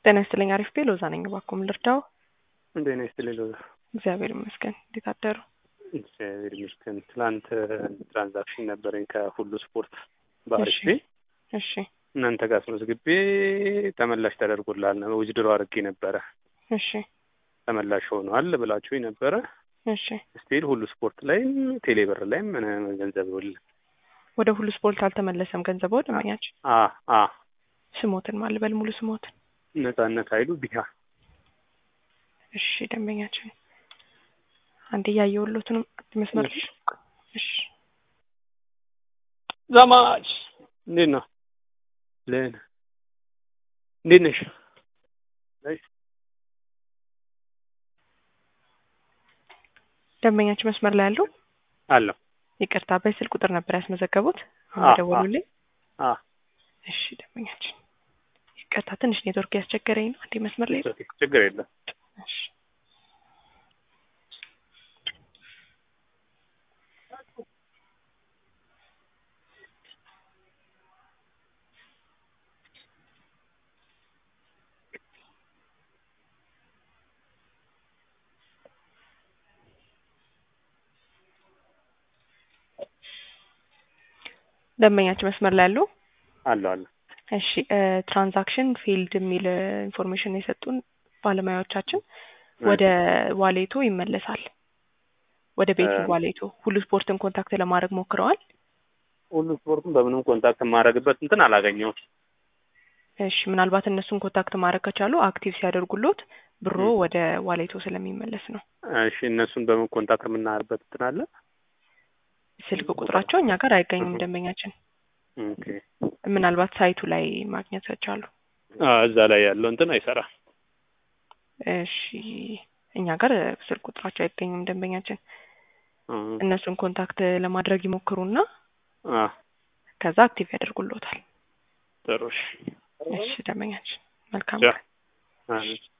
ጤና ይስጥልኝ። አሪፍ ቤ ሎዛ ነኝ። እባክዎ ምን ልርዳው? እንዴት ነሽ ስትለኝ ሎዛ እግዚአብሔር ይመስገን። እንዴት አደሩ? እግዚአብሔር ይመስገን። ትላንት ትራንዛክሽን ነበረኝ ከሁሉ ስፖርት በአሪፍ ቤ እሺ እናንተ ጋር አስመዝግቤ ተመላሽ ተደርጎልሃል ነው ውጅድሮ አድርጌ ነበረ እሺ ተመላሽ ሆኗል ብላችሁኝ ነበረ። እሺ ስቲል ሁሉ ስፖርት ላይም ቴሌብር ላይም ምን ገንዘብ ይውል ወደ ሁሉ ስፖርት አልተመለሰም ገንዘብ ወደ ማኛችን አ አ ስሞትን ማልበል ሙሉ ስሞትን ነጻነት ኃይሉ ቢሃ እሺ ደንበኛችን አንድ እያየሁሎትንም መስመር እሺ። እሺ ዘማች እንዴት ነው? ለን እንዴት ነሽ? ነሽ? ደንበኛችን መስመር ላይ ያለው አለሁ ይቅርታ በስልክ ቁጥር ነበር ያስመዘገቡት አ አ ደወሉልኝ አ እሺ ደንበኛችን ይቅርታ ትንሽ ኔትወርክ ያስቸገረኝ ነው አንዴ መስመር ላይ ኦኬ፣ ችግር የለም። እሺ ደንበኛችን መስመር ላይ ያለው አለሁ አለሁ እሺ ትራንዛክሽን ፊልድ የሚል ኢንፎርሜሽን የሰጡን ባለሙያዎቻችን ወደ ዋሌቶ ይመለሳል። ወደ ቤቲንግ እ- ዋሌቶ ሁሉ ስፖርትን ኮንታክት ለማድረግ ሞክረዋል። ሁሉ ስፖርቱን በምንም ኮንታክት የማደርግበት እንትን አላገኘሁም። እሺ ምናልባት እነሱን ኮንታክት ማድረግ ከቻሉ አክቲቭ ሲያደርጉሎት ብሮ ም። ወደ ዋሌቶ ስለሚመለስ ነው። እሺ እነሱን በምን ኮንታክት የምናደርግበት እንትን አለ? ስልክ ቁጥራቸው እኛ ጋር አይገኙም። እህ። ደንበኛችን ኦኬ ምናልባት ሳይቱ ላይ ማግኘት ከቻሉ አ እዛ ላይ ያለው እንትን አይሰራም። እሺ እኛ ጋር ስልክ ቁጥራቸው አይገኙም። ደንበኛችን እ እነሱን ኮንታክት ለማድረግ ይሞክሩና አ ከዛ አክቲቭ ያደርጉሎታል። ጥሩ እሺ። እሺ ደንበኛችን መልካም ቻው። አሜን።